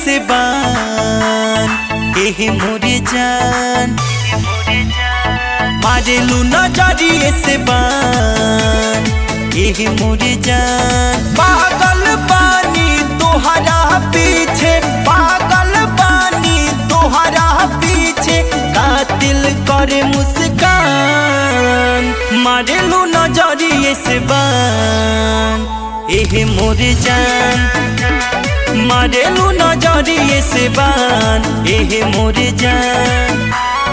से बान एहे मोरे जान मारेलू नजरिए से बान एहे मोरे जान पागल बानी तोहरा पीछे पागल बानी तोहरा पीछे कातिल करे मुस्कान मारेलू नजरिए से बान एहे मोरे जान मारेलू नजरिए से बान एहे मोरे जान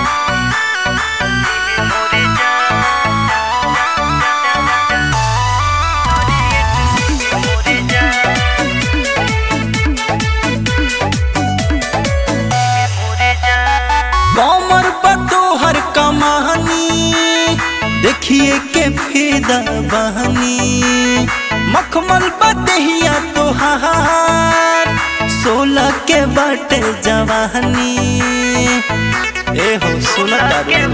कमर बतोहर कमानी देखिए के फेदा बहनी मखमल बदहिया तोहार सोलह के बटे जवानी ए हो सोलह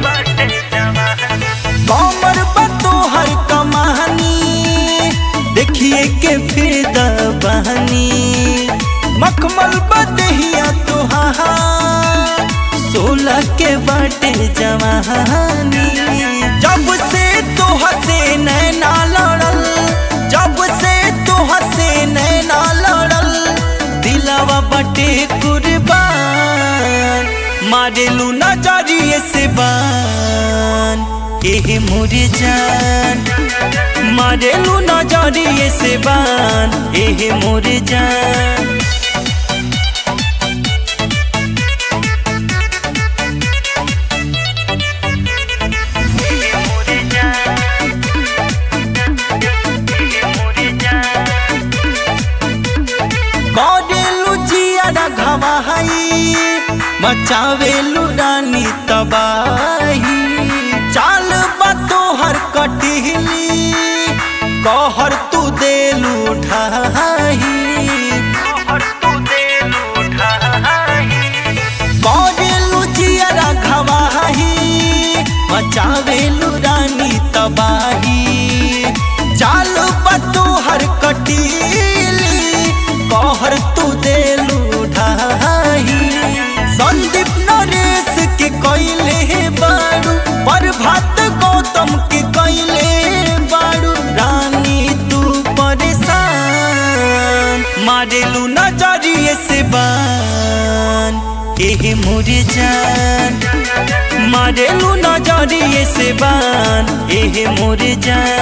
कमर बतोहर कमानी देखिए के फेदा बहनी मखमल बदहिया तोहार सोलह के बाटे जवानी जब से तो हसे नैना लड़ल जब से तो हसे नैना लड़ल दिलावा बटे कुर्बान मारेलू नजरिए से बान एहे मोरे जान मारेलू नजरिए से बान एहे मोरे जान करेलू जियारा घवाही मचावेलू रानी तबाही चाल बतोहर कटिहली कहर तू देलू ढाही करेलू जियारा घवाही मचावेलू रानी तबाही चाल बतोहर कटिली कहर तू देलू ढाही संदीप नरेश के कैले बाड़ू प्रभात गौतम के कैले बाड़ू रानी तू परेशान मारेलू नजरिए से बान एहे मोरे जान मारेलू नजरिए से बान एहे मोरे जान